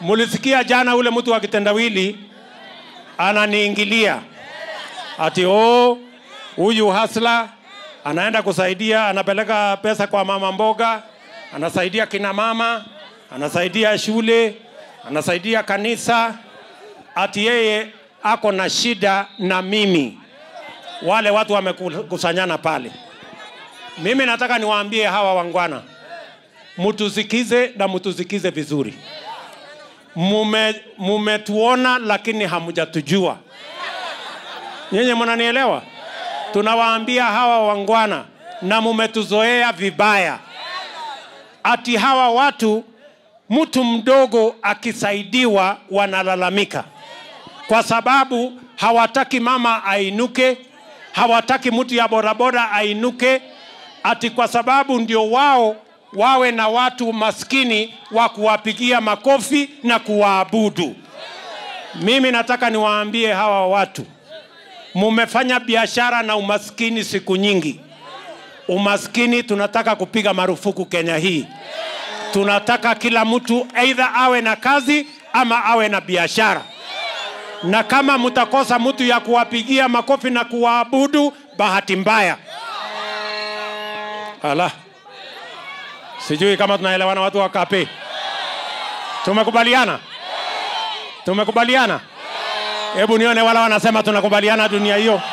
mulisikia jana ule mtu wa kitendawili ananiingilia ati oh, huyu hasla anaenda kusaidia, anapeleka pesa kwa mama mboga, anasaidia kina mama, anasaidia shule, anasaidia kanisa, ati yeye ako na shida na mimi. Wale watu wamekusanyana pale. Mimi nataka niwaambie hawa wangwana, mtusikize na mtusikize vizuri. Mume mumetuona lakini hamjatujua. Nyinyi mnanielewa? Tunawaambia hawa wangwana na mumetuzoea vibaya, ati hawa watu mtu mdogo akisaidiwa wanalalamika kwa sababu hawataki mama ainuke, hawataki mtu ya bodaboda ainuke, ati kwa sababu ndio wao wawe na watu maskini wa kuwapigia makofi na kuwaabudu. Mimi nataka niwaambie hawa watu, mumefanya biashara na umaskini siku nyingi. Umaskini tunataka kupiga marufuku Kenya hii. Tunataka kila mtu aidha awe na kazi ama awe na biashara, na kama mtakosa mtu ya kuwapigia makofi na kuwaabudu, bahati mbaya. Ala, sijui kama tunaelewana watu wa kape. Tumekubaliana, tumekubaliana. Hebu nione wala wanasema tunakubaliana dunia hiyo.